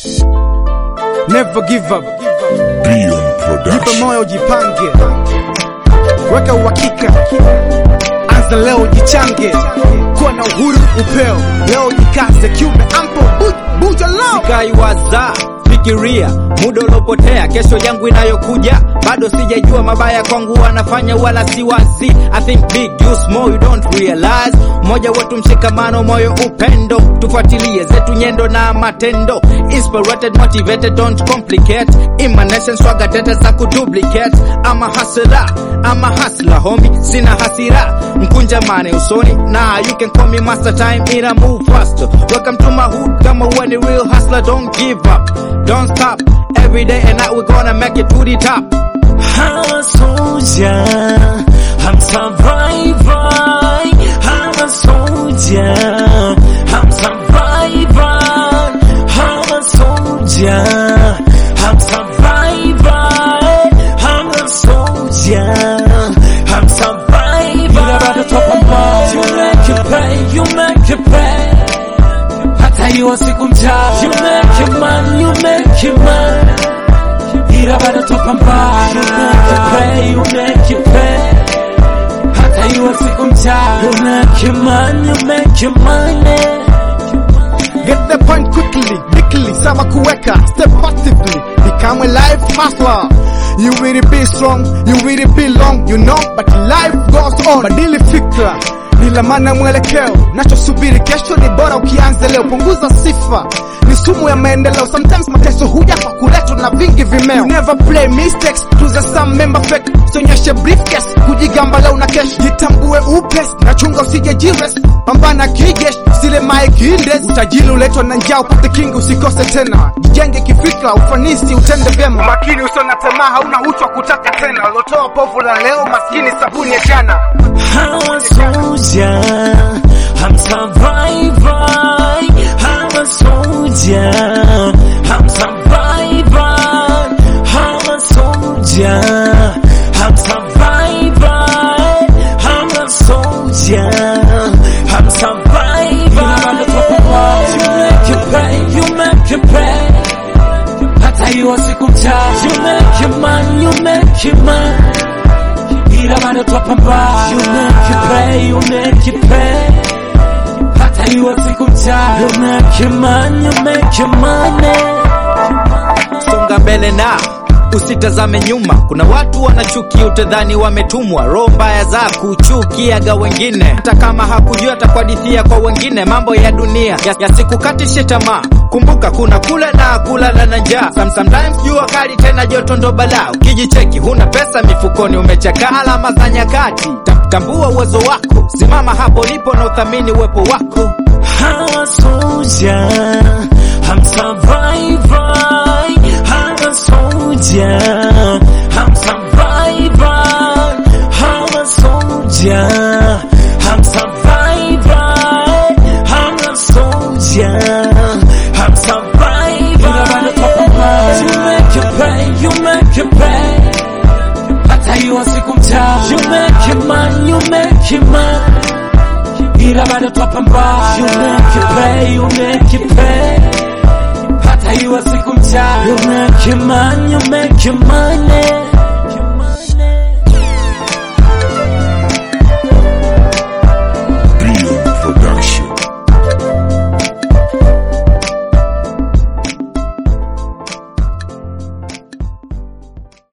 Never give up. Beyond Jipe Production. moyo, jipange, weka uhakika, anza leo, jichange, kuwa na uhuru, upeo leo, jikaze, kiume ampo, bu- buja lao Kaiwaza, fikiria muda uliopotea, kesho yangu inayokuja bado sijajua. Mabaya kwangu wanafanya wala si wazi. I think big you small you don't realize. Moja wetu mshikamano, moyo upendo, tufuatilie zetu nyendo na matendo. Inspirated, motivated, don't complicate. Emanation swaga tete za kuduplicate. Ama hasira, ama hasla homie, sina hasira, mkunja mane usoni na you can call me master time ina move faster. Welcome to my hood, kama when a real hustler, don't give up, don't stop. Every day and night we're gonna make it to the top. I'm a soldier, I'm survivor. I'm a soldier, I'm survivor. I'm a soldier, I'm survivor. I'm a soldier, I'm survivor. You never top of mind. You make it pay, you make it pay. Hata hiyo siku mtaa. You make it man, you make it man ila bado tupambana. You make it pay, you make it pay. Hata iwe siku mchana. You make it money, you make it money. Get the point quickly, quickly, sawa kuweka, step actively, become a life hustler. You will be strong, you will be long, you know, but life goes on. Badili fikra, nilamana mwelekeo, nachosubiri kesho ni bora ukianza leo, punguza sifa ni sumu ya maendeleo. Sometimes mateso huja kwa kuletwa na vingi vimeo. You never play mistakes, tuza some member fake, sonyeshe briefcase, kujigamba leo na kesho. Jitambue upes, na chunga usije jires, pambana kijesh, sile mae kiindes. Utajiri uletwa na njaa, upate kingi usikose tena. Jijenge kifikra, ufanisi utende vyema. Makini usio na tamaa, hauna uchu wa kutaka tena. Ulotoa povu la leo, maskini sabuni ya jana. I'm a soldier, I'm survivor. I'm a soldier, I'm survivor. I'm a soldier, I'm survivor. I'm a soldier, I'm survivor. You make it pay, you make it pay. Hata hiyo siku mtaa. You make it man, you make it man ila bado twapambana. You make it pay, you make it pay. Hata iwe siku mchana. You make it money, you make it money. songa mbele na usitazame nyuma. Kuna watu wanachuki, utadhani wametumwa. Roho mbaya za kuchukiaga wengine, hata kama hakujua atakuhadithia kwa wengine. Mambo ya dunia ya- yasikukatishe tamaa. Kumbuka kuna kula na kulala na njaa. Some- Sometimes jua kali tena joto ndo balaa. Ukijicheki huna pesa mifukoni, umechakaa alama za nyakati. Ta- Tambua uwezo wako, simama hapo ulipo na uthamini uwepo wako. I'm a soldier, I'm survivor. I'm a soldier, I'm survivor. I'm a soldier, I'm survivor. I'm a soldier, I'm survivor. You make it pay, you make it pay. Hata hiyo siku mtaa. You make it man, you make it man ila bado twapambana. You make it pay, you make it pay. Hata iwe siku mchana. You make it money, you make it money.